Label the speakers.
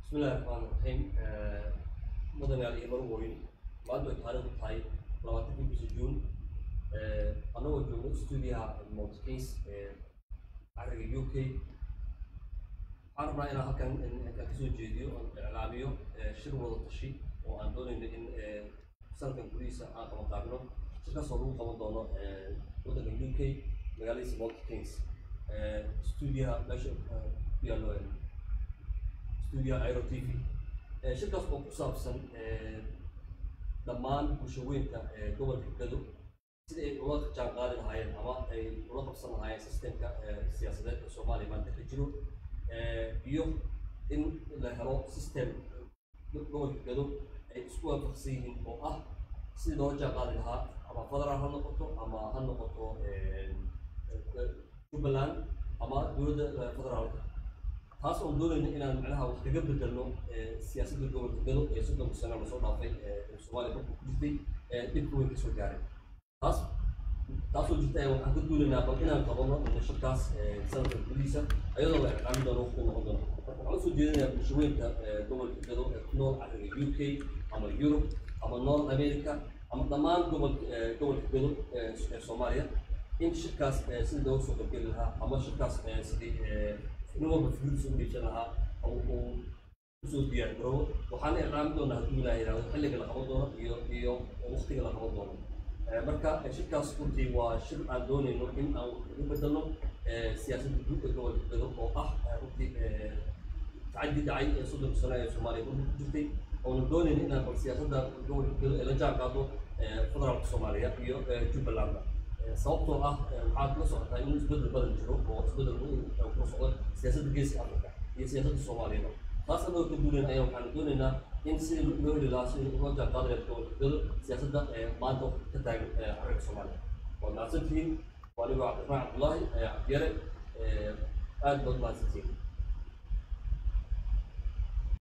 Speaker 1: bismillahi raxmaani raxiim mudanayaal iyo marweyn maanta way taariikhdu tahay labaatankii bisha juun annagoo joogno stuudiyaha multikins ee cariga u k waxaan rabnaa inaan halkan aan kasoo jeediyo oon iclaamiyo shir wada tashi oo aan doonayno in sanadkan gudihiisa aan qaban qaabino shirkaasoo lagu qaban doono waddanka u k magaaladiisa multikins stuudiyaha meesha ku yaallo studio aero t v shirkaas oo ku saabsan dhammaan bulshaweynka gobolka gado sida ay ula jaan qaadi lahaayeen ama ay ula qabsan lahaayeen systemka siyaasadeed ee soomaaliya maanta ka jiro iyo in la helo system gobolka gado ay isku waafaqsan yihiin oo ah sidii loola jaan qaadi lahaa ama federal ha noqoto ama ha noqoto jubbaland ama dowladda federaalka taas oon doonayna inaan macnaha wax kaga bedelno siyaasadda gobolka gado ee soddonka sano lasoo dhaafay ee soomaaliya markuu ku jirtay dhibka weyn kasoo gaaray taas taasoo jirta waxaan ka duulaynaa bal inaan qabano shirkaas sanadka gudihiisa ayadoo la iclaamin doono waqti noqon doono marka waxaan usoo jeedinayaa bulshaweynka gobolka gado ee ku nool cariga u k ama europe ama north america ama dhammaan gobolka gobolka gado ee soomaaliya in shirkaas sidii looga soo qaybgeli lahaa ama shirkaas sidii nin walba fikirkiisa u dhiibsan lahaa oo uu usoo diyaar garoobo waxaana iclaami doonaa hadduu ilaaha yidhahdo xilliga la qaban doono iyo iyo waqtiga la qaban doono marka shirkaas runtii waa shir aan doonayno in aan wax ugu bedelno siyaasadda guud ee gobolka gado oo ah runtii tacaddi dhacay ee soddonka sano ee soomaaliya ku jirtay oona doonayno inaan bal siyaasadda gobolka gado ee la jaan qaado federaalka soomaaliya iyo jubbalandba sababtoo ah waxaad la socotaa in isbedel badan jiro oo isbedel kula socdo siyaasadda geeska africa iyo siyaasadda soomaaliyaba taas anagoo ka duulayna ayaa waxaan doonaynaa in sidii loo heli lahaa sidii loo jaan qaadaya gobolka gado siyaasadda maanta ka taagan carriga soomaaliya waad mahadsantihiin waa anigoo cabdiraxmaan cabdullaahi cabdiyare aad baad mahadsantihiin